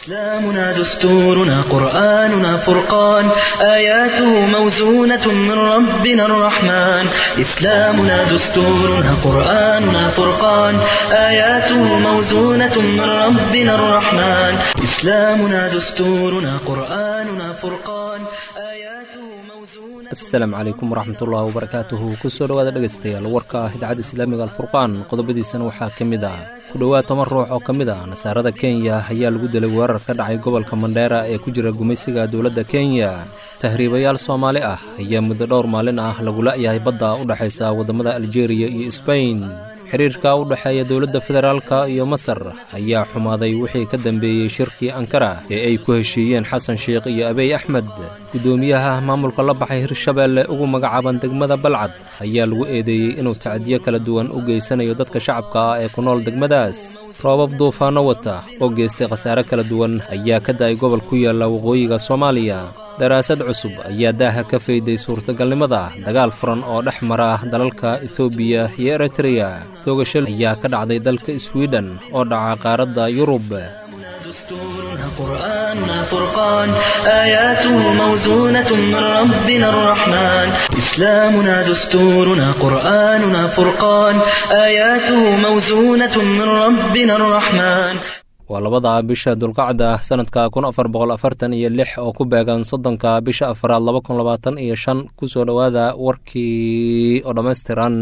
إسلامنا دستورنا قرآننا فرقان آياته موزونة من ربنا الرحمن إسلامنا دستورنا قرآننا فرقان آياته موزونة من ربنا الرحمن إسلامنا دستورنا قرآننا فرقان آياته موزونة asalaamu calaykum waraxmatullahi wabarakaatuhu kusoo dhowaada dhegaystayaal warka ah idaacadda islaamiga alfurqaan qodobadiisana waxaa ka mid ah ku dhowaad toban ruux oo ka mid ah nasaarada kenya ayaa lagu dilay weerar ka dhacay gobolka mandheera ee ku jira gumaysiga dowladda kenya tahriibayaal soomaali ah ayaa muddo dhowr maalin ah lagu la'yahay badda u dhexaysa waddamada aljeeriya iyo sbain xiriirka u dhexeeya dowladda federaalka iyo masar ayaa xumaaday wixii ka dambeeyey shirkii ankara ee ay ku heshiiyeen xasan sheikh iyo abiy axmed guddoomiyaha maamulka la baxay hirshabeelle ugu magacaaban degmada balcad ayaa lagu eedeeyey inuu tacdiyo kala duwan u geysanayo dadka shacabka ah ee ku nool degmadaas roobab duufaanno wata oo geystay khasaare kala duwan ayaa ka da'ay gobol ku yaalla waqooyiga soomaaliya daraasad cusub ayaa daaha ka fayday suurtagalnimada dagaal furan oo dhex mara dalalka ethoobiya iyo eritreya toogasho ayaa ka dhacday dalka swiden oo dhaca qaaradda yurub دستورنا قرآننا فرقان آياته موزونة من ربنا الرحمن إسلامنا دستورنا قرآننا فرقان آياته موزونة من ربنا الرحمن waa labada bisha dulqacda sanadka kun afar boqol afartan iyo lix oo ku beegan soddonka bisha afaraad laba kun labaatan iyo shan kusoo dhowaada warkii oo dhammaystiran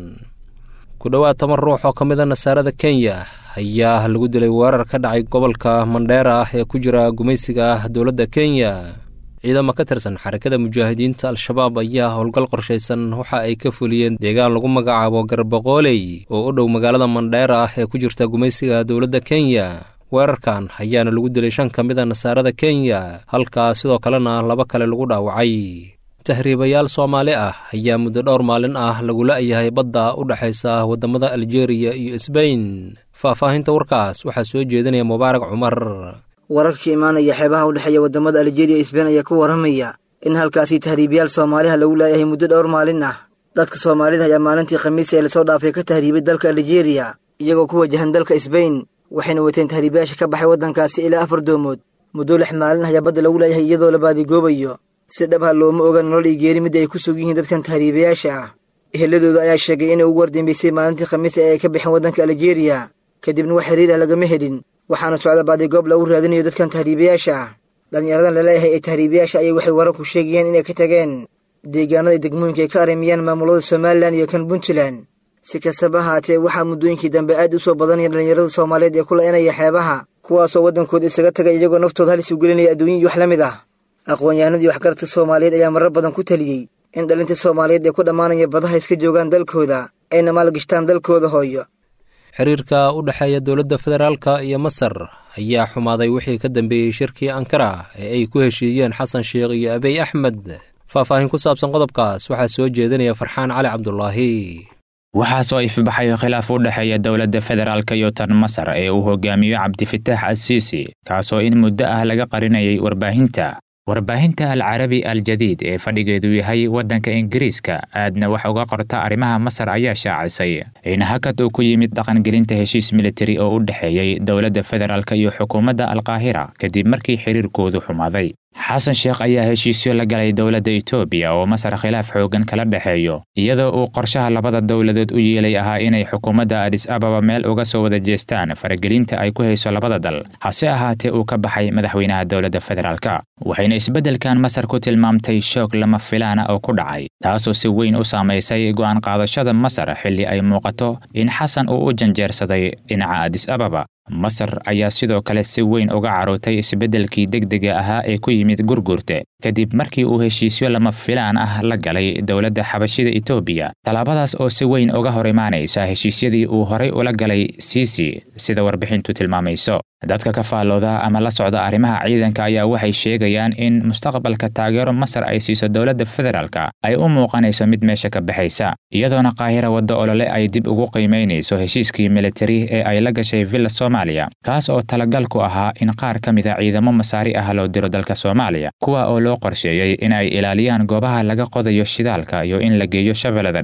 ku dhowaad toban ruux oo ka mid a nasaarada kenya ayaa lagu dilay weerar ka dhacay gobolka mandheera ee ku jira gumaysiga dowladda kenya ciidamo ka tirsan xarakada mujaahidiinta al-shabaab ayaa howlgal qorshaysan waxa ay ka fuliyeen deegaan lagu magacaabo garbaqooley oo u dhow magaalada mandheera ee ku jirta gumaysiga dowladda kenya weerarkan ayaana lagu dilay shan ka mid a nasaarada kenya halkaa sidoo kalena laba kale lagu dhaawacay tahriibayaal soomaali ah ayaa muddo dhowr maalin ah lagu la'yahay badda u dhexaysa waddamada aljeeriya iyo sbain faahfaahinta warkaas waxaa soo jeedinaya mubaarak cumar wararka ka imaanaya xeebaha u dhexeeya waddamada aljeeriya iyo sbain ayaa ku warramaya in halkaasi tahriibayaal soomaaliha lagu laayahay muddo dhowr maalin ah dadka soomaalida ayaa maalintii khamiis ee lasoo dhaafay ka tahriibay dalka aljeeriya iyagoo ku wajahan dalka sbain waxayna wateen tahriibayaasha ka baxay waddankaasi ilaa afar doomood muddo lix maalin ayaa badda lagu laayahay iyadoo la baadigoobayo si dhabha looma oga nolol iyo geeri midda ay ku sug yihiin dadkan tahriibayaasha ah eheladooda ayaa sheegay inay ugu wardambeysay maalintii khamiis ee ay ka baxeen waddanka aljeeriya kadibna wax xiriir ah lagama helin waxaana socda baadigoob lagu raadinayo dadkan tahriibayaasha ah dhallinyaradan laleeyahay ee tahriibayaasha ayay waxay wararku sheegayeen inay ka tageen deegaanada degmooyinka ay ka arimiyaan maamulada somalilan iyo kan puntland si kastaba ahaatee waxaa muddooyinkii dambe aad u soo badanaya dhallinyarada soomaaliyeed ee ku la'inaya xeebaha kuwaasoo waddankooda isaga tagay iyagoo naftooda halis u gelinaya adduunya iyo wax la mid ah aqoon-yahanadii waxgaradka soomaaliyeed ayaa marar badan ku taliyey in dhalinta soomaaliyeed ee ku dhammaanaya badaha iska joogaan dalkooda ayna maalgashtaan dalkooda hooyo xiriirka u dhexeeya dowladda federaalka iyo masar ayaa xumaaday wixii ka dambeeyey shirkii ankara ee ay ku heshiiyeen xasan sheikh iyo abiy axmed faahfaahin ku saabsan qodobkaas waxaa soo jeedinaya farxaan cali cabdulaahi waxaa soo ifbaxay khilaaf u dhexeeya dowladda federaalka iyo tan masar ee uu hogaamiyo cabdifitaax asiisi kaasoo in muddo ah laga qarinayay warbaahinta warbaahinta alcarabi aljadiid ee fadhigeedu yahay waddanka ingiriiska aadna wax uga qorta arrimaha masar ayaa shaacisay in hakad uu ku yimid dhaqangelinta heshiis militari oo u dhexeeyey dowladda federaalk iyo xukuumadda alkaahira kadib markii xiriirkoodu xumaaday xasan sheekh ayaa heshiisyo la galay dowladda etoobiya oo masar khilaaf xooggan kala dhexeeyo iyadoo uu qorshaha labada dowladood u yeelay ahaa inay xukuumadda adis ababa meel uga soo wada jeestaan faragelinta ay ku hayso labada dal hase ahaatee uu ka baxay madaxweynaha dowladda federaalka waxayna isbeddelkan masar ku tilmaamtay shoog lama filaana oo ku dhacay taasoo si weyn u saamaysay go'aan qaadashada masar xilli ay muuqato in xasan uu u janjeersaday dhinaca adis ababa masar ayaa sidoo kale si weyn uga carootay isbeddelkii degdega ahaa ee ku yimid gurgurte kadib markii uu heshiisyo lama filaan ah la galay dowladda xabashida etoobiya tallaabadaas oo si weyn uga hor imaanaysa heshiisyadii uu horay ula galay siisi sida warbixintu tilmaamayso dadka ka faallooda ama la socda arrimaha ciidanka ayaa waxay sheegayaan in mustaqbalka taageero masar ay siiso dowladda federaalka ay u muuqanayso mid meesha ka baxaysa iyadoona qaahira wadda olole ay dib ugu qiimaynayso heshiiskii militari ee ay la gashay villa soomaaliya kaas oo talagal ku ahaa in qaar ka mid a ciidamo masaari ah loo diro dalka soomaaliya kuwa oo loo qorsheeyey in ay ilaaliyaan goobaha laga qodayo shidaalka iyo in la geeyo shabeellada dhexe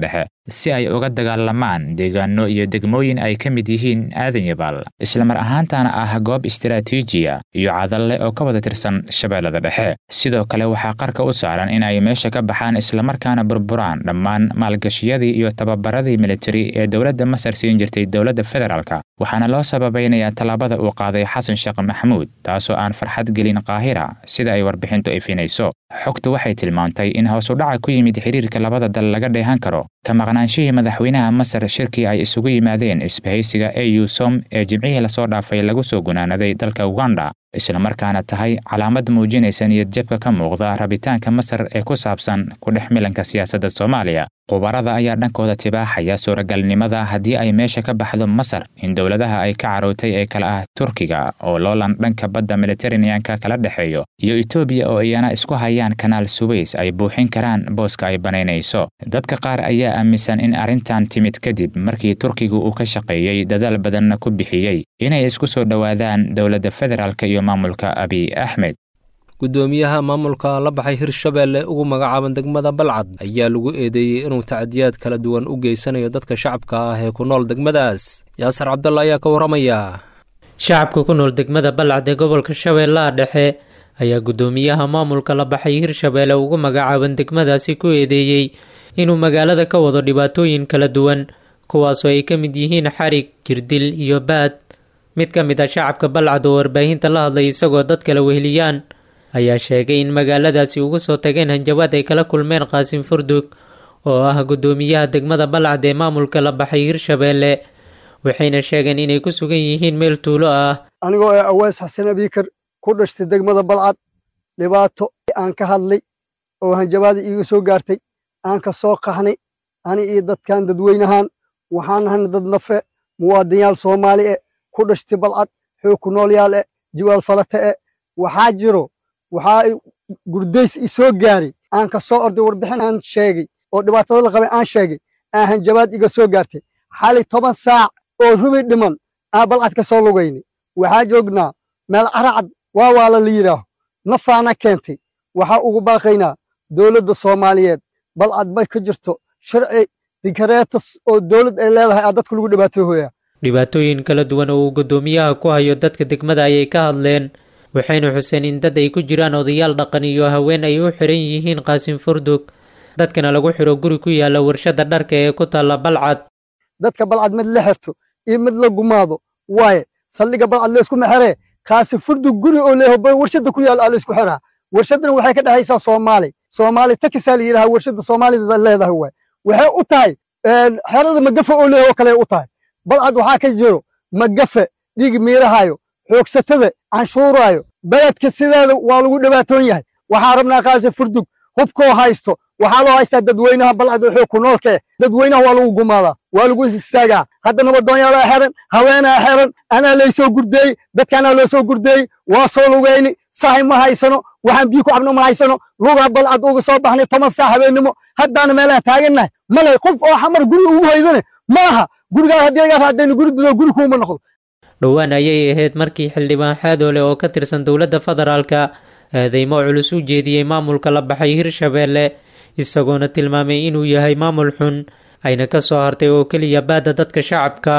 si ay uga dagaalamaan deegaano iyo degmooyin ay ka mid yihiin aadan yabaal islamar ahaantana ah goob istaraatiijiya iyo cadalle oo ka wada tirsan shabeellada dhexe sidoo kale waxaa qarka u saaran in ay meesha ka baxaan islamarkaana burburaan dhammaan maalgashiyadii iyo tababaradii militari ee dowladda masar siin jirtay dowladda federaalka waxaana loo sababaynayaa tallaabada uu qaaday xasan sheekh maxamuud taasoo aan farxad gelin qaahira sida ay warbixintu ifinayso xogtu waxay tilmaantay in hoosudhaca ku yimid xiriirka labada dal laga dheehan karo ka maqnaanshihii madaxweynaha masar shirkii ay isugu yimaadeen isbahaysiga au som ee jimcihii lasoo dhaafay lagu soo gunaanaday dalka uganda islamarkaana tahay calaamad muujinaysa niyadjabka ka muuqda rabitaanka masar ee ku saabsan ku dhex milanka siyaasadda soomaaliya khubarada ayaa dhankooda tibaaxaya suuragalnimada haddii ay meesha ka baxdo masar in dowladaha ay ka carootay ee kale ah turkiga oo loolan dhanka badda mediteraneanka kala dhexeeyo iyo etoobiya oo iyana isku hayaan kanaal suweys ay buuxin karaan booska ay banaynayso dadka qaar ayaa aaminsan in arrintan timid kadib markii turkigu uu ka shaqeeyey dadaal badanna ku bixiyey inay isku soo dhowaadaan dowladda federaalk iyo maamulka abiy axmed guddoomiyaha maamulka la baxay hirshabeelle ugu magacaaban degmada balcad ayaa lagu eedeeyey inuu tacadiyaad kala duwan u geysanayo dadka shacabka ah ee ku nool degmadaas yaasar cabdalla ayaa ka warramaya shacabka ku nool degmada balcad ee gobolka shabeellaha dhexe ayaa guddoomiyaha maamulka la baxay hirshabeelle ugu magacaaban degmadaasi ku eedeeyey inuu magaalada ka wado dhibaatooyin kala duwan kuwaasoo ay ka mid yihiin xarig jirdil iyo baad mid ka mid ah shacabka balcad oo warbaahinta la hadlay isagoo dad kala weheliyaan ayaa sheegay in magaaladaasi ugu soo tageen hanjabaad ay kala kulmeen qaasim furdug oo ah guddoomiyaha degmada balcad ee maamulka la baxay hirshabeelle waxayna sheegeen inay ku sugan yihiin meel tuulo ah anigoo ee awees xasan abiikar ku dhashtay degmada balcad dhibaato aan ka hadlay oo hanjabaada iiga soo gaartay aan ka soo qaxnay ani iyo dadkan dadweynahaan waxaan nahana dad nafe muwaadinyaal soomaali e ku dhashtay balcad xoog ku noolyaal e jiwaal falate e waxaa jiro waxaa gurdays i soo gaaray aan ka soo orday warbixin aan sheegay oo dhibaatada la qabay aan sheegay aan hanjabaad iga soo gaartay xali toban saac oo rubi dhiman aan balcad ka soo lugaynay waxaa joognaa meel caracad waa waala la yidhaaho nafaana keentay waxaa ugu baaqaynaa dowladda soomaaliyeed balcad bay ka jirto sharci dikareetas oo dowlad ay leedahay aa dadka lagu dhibaatoohoyaa dhibaatooyin kala duwan oo uu guddoomiyaha ku hayo dadka degmada ayay ka hadleen waxayna xuseen in dad ay ku jiraan odayaal dhaqan iyo haween ay u xiran yihiin qaasim furdug dadkana lagu xiro guri ku yaala warshada dharka ee ku taalla balcad dadka balcad mid la xirto iyo mid la gumaado waaye saldhiga balcad laysku mexeree qaasim furdug guri oo leeyaho warshada ku yaala aa laysku xiraa warshadana waxay ka dhexaysaa soomaali soomaali takisaa la yidhaha warshada soomaalida leedahay waay waxay u tahay xerada magafe oo leeyaho kale u tahay balcad waxaa ka jiro magafe dhiig miirahayo xoogsatada canshuuraayo beledka sideeda waa lagu dhibaatoon yahay waxaa rabnaa qaasi furdug hubkoo haysto waxaa loo haystaa dadweynaha balcad oo xoog ku noolka eh dadweynaha waa lagu gumaadaa waa lagu is istaagaa hadda nabadoonyaalaa xeran haweenaa xeran anaa laysoo gurdeeyey dadkaanaa loo soo gurdeeyey waa soo lugayni sahay ma haysano waxaan biyo ku cabno ma haysano lugaa balcad uga soo baxnay toban saac habeennimo haddaana meelaha taagannahay malay qof oo xamar guri ugu haydane ma aha gurigaas haddii laga raadayno guri dudo guri kuuma noqdo dhowaan ayay ahayd markii xildhibaan xaadoole oo ka tirsan dowladda federaalka eedeymo culus u jeediyey maamulka la baxay hirshabeelle isagoona tilmaamay inuu yahay maamul xun ayna ka soo hartay oo keliya baadda dadka shacabka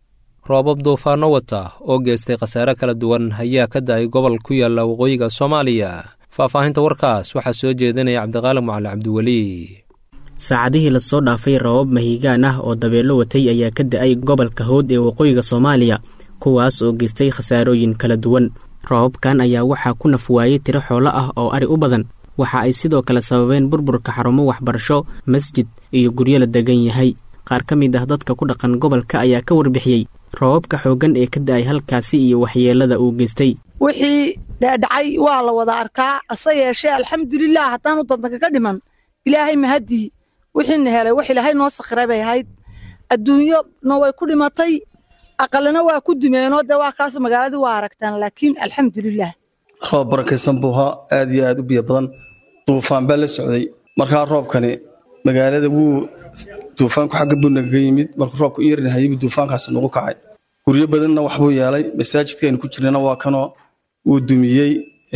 roobab duufaano wata oo geystay khasaare kala duwan ayaa ka da-ay gobol ku yaalla waqooyiga soomaaliya faahfaahinta warkaas waxaa soo jeedinaya cabdiqaali macali cabdiweli saacadihii lasoo dhaafay rabab mahiigaan ah oo dabeelo watay ayaa ka da-ay gobolka howd ee waqooyiga soomaaliya kuwaas oo geystay khasaarooyin kala duwan rababkan ayaa waxaa ku naf waayey tiro xoolo ah oo ari u badan waxa ay sidoo kale sababeen burburka xarumo waxbarasho masjid iyo guryo la degan yahay qaar ka mid ah dadka ku dhaqan gobolka ayaa ka warbixiyey rababka xooggan ee ka da-ay halkaasi iyo waxyeelada uu geystay wixii dhaadhacay waa la wada arkaa ase yeeshee alxamdulilah haddaanu dadnaka ka dhiman ilaahay mahadii wixiina helay wax ilaahay noo sakhiray bay ahayd adduunyona way ku dhimatay aqalina waa ku dumeenoo dee waa kaas magaaladii waa aragtaan laakiin alxamdulilah roob barakaysan buu ahaa aad iyo aad u biyo badan duufaan baa la socday markaa roobkani magaalada wuu duufaanku xagga buu nagaga yimid markuu roobku u yarinahayay buu duufaankaasi nagu kacay guryo badanna waxbuu yeelay masaajidka aynu ku jirnana waa kanoo wuu dumiyey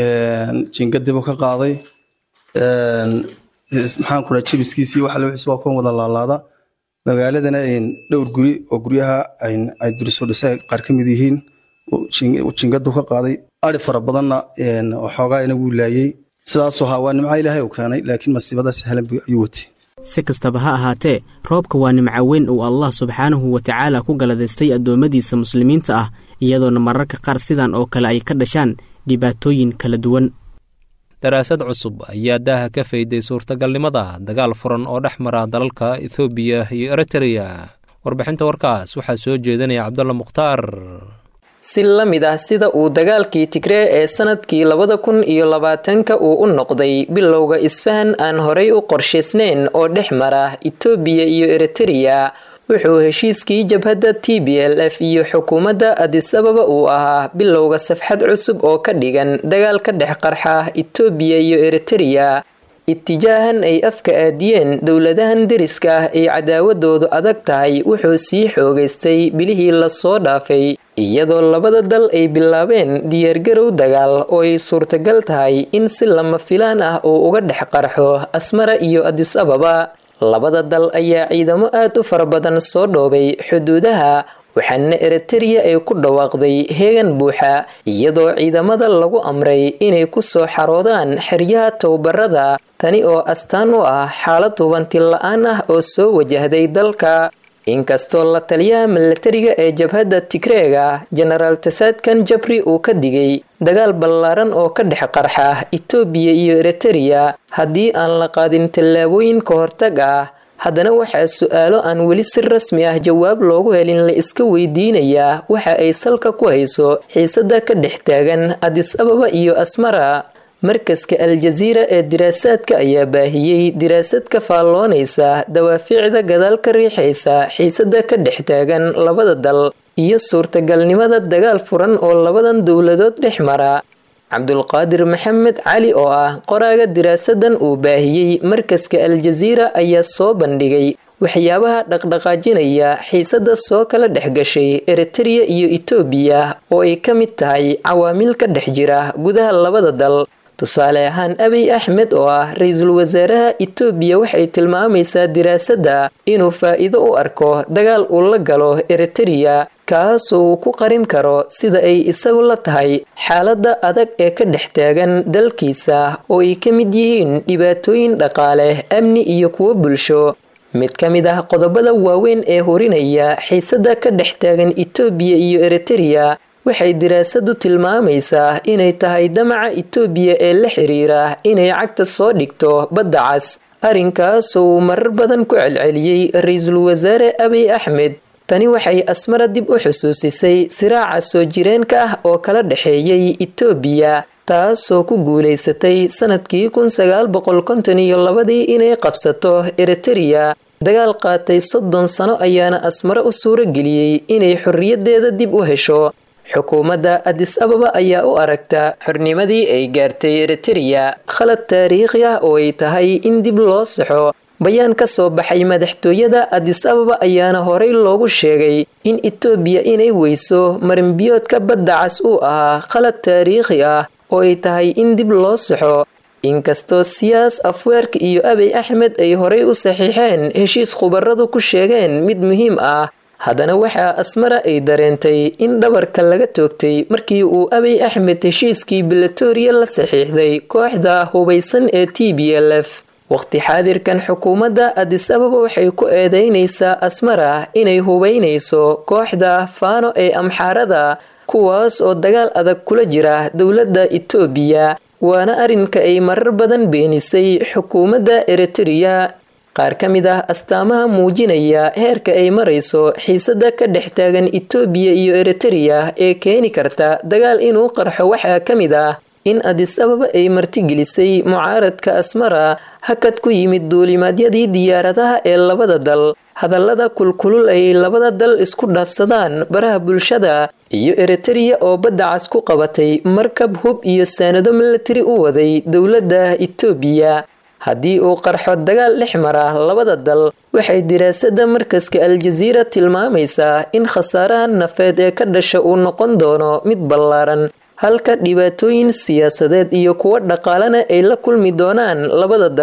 jiingadibuu ka qaaday maxaan ku dhaha jebiskiisii waxa lawxiis waa kuwan wada laalaada magaaladana dhowr guri oo guryaha ay durisoo dhisay qaar ka mid yihiin jingadu ka qaaday ari fara badanna waxoogaana wuu laayey sidaasoo haa waa nimca ilaahay uu keenay laakiin masiibadaas sahlan ayuu watay si kastaba ha ahaatee roobka waa nimco weyn uu allah subxaanahu wa tacaala ku galadaystay addoommadiisa muslimiinta ah iyadoona mararka qaar sidan oo kale ay ka dhashaan dhibaatooyin kala duwan daraasad cusub ayaa daaha ka fayday suurtagalnimada dagaal furan oo dhex mara dalalka ethoobiya iyo eritreya warbixinta warkaas waxaa soo jeedinaya cabdulla mukhtaar si la mid ah sida uu dagaalkii tigree ee sanadkii labada kun iyo labaatanka uu u noqday bilowga isfahan aan horay u qorshaysnayn oo dhex mara itoobiya iyo eritreya wuxuu heshiiskii jabhadda t b l f iyo xukuumadda adis ababa uu ahaa bilowga safxad cusub oo ka dhigan dagaal ka dhex qarxa itoobiya iyo eritreya itijaahan ay afka aadiyeen dowladahan deriska ah ay cadaawadoodu adag tahay wuxuu sii xoogaystay bilihii lasoo dhaafay iyadoo labada dal ay bilaabeen diyaargarow dagaal oo ay suurtagal tahay in si lama filaan ah uu uga dhex qarxo asmara iyo adis ababa labada dal ayaa ciidamo aad u fara badan soo dhoobay xuduudaha waxaana eritreya ay ku dhawaaqday heegan buuxa iyadoo ciidamada lagu amray inay ku soo xaroodaan xeryaha tababarada tani oo astaan u ah xaalad hubanti la-aan ah oo soo wajahday dalka inkastoo la taliyaha milatariga ee jabhadda tigreega jenaraal tasaadkan jabri uu ka digay dagaal ballaaran oo ka dhex qarxa itoobiya iyo eritreya haddii aan la qaadin tallaabooyin ka hortag ah haddana waxaa su-aalo aan weli si rasmi ah jawaab loogu helin la iska weydiinayaa waxa ay salka ku hayso xiisada ka dhex taagan adis ababa iyo asmara markaska al-jasiira ee diraasaadka ayaa baahiyey diraasad ka faalloonaysa dawaafiicda gadaal ka riixaysa xiisada ka dhex taagan labada dal iyo suurtagalnimada dagaal furan oo labadan dowladood dhex mara cabdulqaadir maxamed cali oo ah qoraaga diraasadan uu baahiyey markaska al-jasiira ayaa soo bandhigay waxyaabaha dhaqdhaqaajinaya xiisada soo kala dhex gashay eritreya iyo itoobiya oo ay ka mid tahay cawaamil ka dhex jira gudaha labada dal tusaale ahaan abiy axmed oo ah ra-iisul wasaaraha itoobiya waxay tilmaamaysaa diraasadda inuu faa'iido u arko dagaal uu la galo eritreya kaasoo uu ku qarin karo sida ay isagu la tahay xaaladda adag ee ka dhex taagan dalkiisa oo ay ka mid yihiin dhibaatooyin dhaqaale amni iyo kuwo bulsho mid ka mid ah qodobada waaweyn ee horinaya xiisada ka dhex taagan itoobiya iyo eritreya waxay diraasadu tilmaamaysaa inay tahay damaca itoobiya ee la xiriira inay cagta soo dhigto badda cas arrinkaasoo uu marar badan ku celceliyey ra-iisul wasaare abiy axmed tani waxay asmara dib u xusuusisay siraaca soo jireenka ah oo kala dhexeeyey itoobiya taasoo ku guulaysatay sanadkii kun sagaal boqol konton iyo labadii inay qabsato eritreya dagaal qaatay soddon sano ayaana asmare u suuro geliyey inay xorriyadeeda dib u hesho xukuumadda adis ababa ayaa u aragta xornimadii ay gaartay eritreya khalad taariikhi ah oo ay tahay in dib loo saxo bayaan ka soo baxay madaxtooyada adis ababa ayaana horey loogu sheegay in itoobiya inay weyso marinbiyoodka badda cas uu ahaa khalad taariikhi ah oo ay tahay in dib loo saxo inkastoo siyaas afweerka iyo abiy axmed ay horey u saxiixeen heshiis khubaradu ku sheegeen mid muhiim ah haddana waxaa asmara ay dareentay in dhabarka laga toogtay markii uu abiy axmed heshiiskii bilatoriya la saxiixday kooxda hubaysan ee t b l f waqti xaadirkan xukuumadda adis ababa waxay ku eedeynaysaa asmara inay hubaynayso kooxda faano ee amxaarada kuwaas oo dagaal adag kula jira dowladda itoobiya waana arrinka ay marar badan beenisay xukuumadda eritreya qaar ka mid ah astaamaha muujinaya heerka ay marayso xiisada ka dhex taagan itoobiya iyo eritreya ee keeni karta dagaal inuu qarxo waxaa ka mid ah in adis ababa ay martigelisay mucaaradka asmara hakad ku yimid duulimaadyadii diyaaradaha ee labada dal hadallada kulkulul ay labada dal isku dhaafsadaan baraha bulshada iyo eritreya oo badda cas ku qabatay markab hub iyo saanado milatari u waday dowladda itoobiya haddii uu qarxo dagaal dhex mara labada dal waxay diraasada markaska al-jasiira tilmaamaysaa in khasaaraha nafeed ee ka dhasha uu noqon doono mid ballaaran halka dhibaatooyin siyaasadeed iyo kuwo dhaqaalena ay la kulmi doonaan labada dal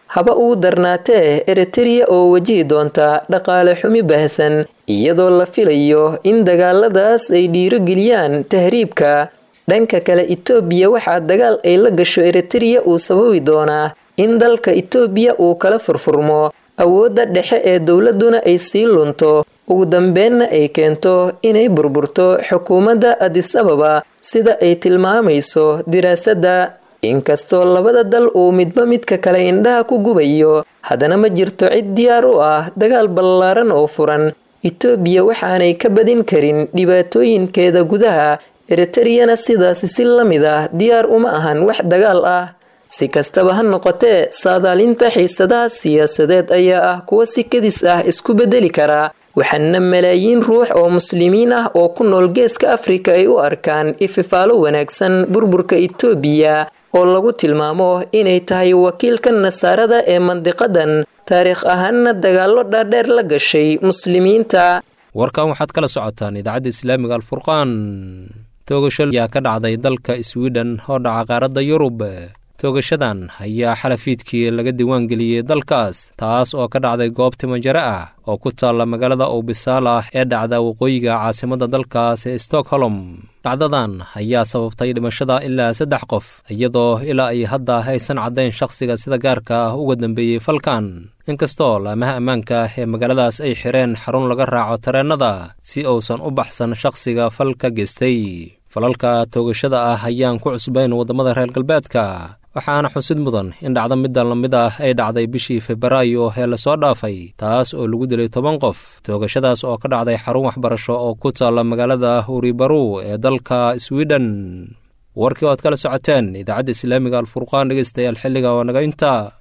haba ugu darnaatee eritereya oo wajihi doonta dhaqaale xumi baahsan iyadoo la filayo in dagaaladaas ay dhiirogeliyaan tahriibka dhanka kale itoobiya waxaa dagaal ay la gasho eritereya uu sababi doonaa in dalka itoobiya uu kala furfurmo awoodda dhexe ee dowladuna ay sii lunto ugu dambeenna ay keento inay burburto xukuumadda adis ababa sida ay tilmaamayso diraasadda inkastoo labada dal uu midba midka kale indhaha ku gubayo haddana ma jirto cid diyaar u ah dagaal ballaaran oo furan itoobiya waxaanay ka badin karin dhibaatooyinkeeda gudaha eritereyana sidaasi si la mid ah diyaar uma ahan wax dagaal ah si kastaba ha noqotee saadaalinta xiisadaha siyaasadeed ayaa ah kuwa si kadis ah isku bedeli karaa waxaana malaayiin ruux oo muslimiin ah oo ku nool geeska afrika ay u arkaan ififaalo wanaagsan burburka itoobiya oo lagu tilmaamo inay tahay wakiilka nasaarada ee mandiqadan taariikh ahaanna dagaallo dhaadheer la gashay muslimiinta warkan waxaad kala socotaan idaacadda islaamiga alfurqaan toogasho ayaa ka dhacday dalka swiden oo dhaca qaaradda yurub toogashadan ayaa xalafiidkii laga diiwaangeliyey dalkaas taas oo ka dhacday goob timajare ah oo ku taalla magaalada obisaala ee dhacda waqooyiga caasimadda dalkaas ee stockholm dhacdadan ayaa sababtay dhimashada ilaa saddex qof iyadoo ilaa ay hadda aysan caddayn shakhsiga sida gaarka ah uga dambeeyey falkan inkastoo laamaha ammaanka ee magaaladaas ay xireen xarun laga raaco tareennada si uusan u baxsan shakhsiga fal ka geystay falalka toogashada ah ayaan ku cusbayn waddamada reer galbeedka waxaana xusid mudan in dhacdo middan la mid ah ay dhacday bishii febraayo ee lasoo dhaafay taas oo lagu dilay toban qof toogashadaas oo ka dhacday xarun waxbarasho oo ku taalla magaalada huribaru ee dalka swiden warkii oad kala socoteen idaacadda islaamiga alfurqaan dhegeystayaal xilliga oo naga intaa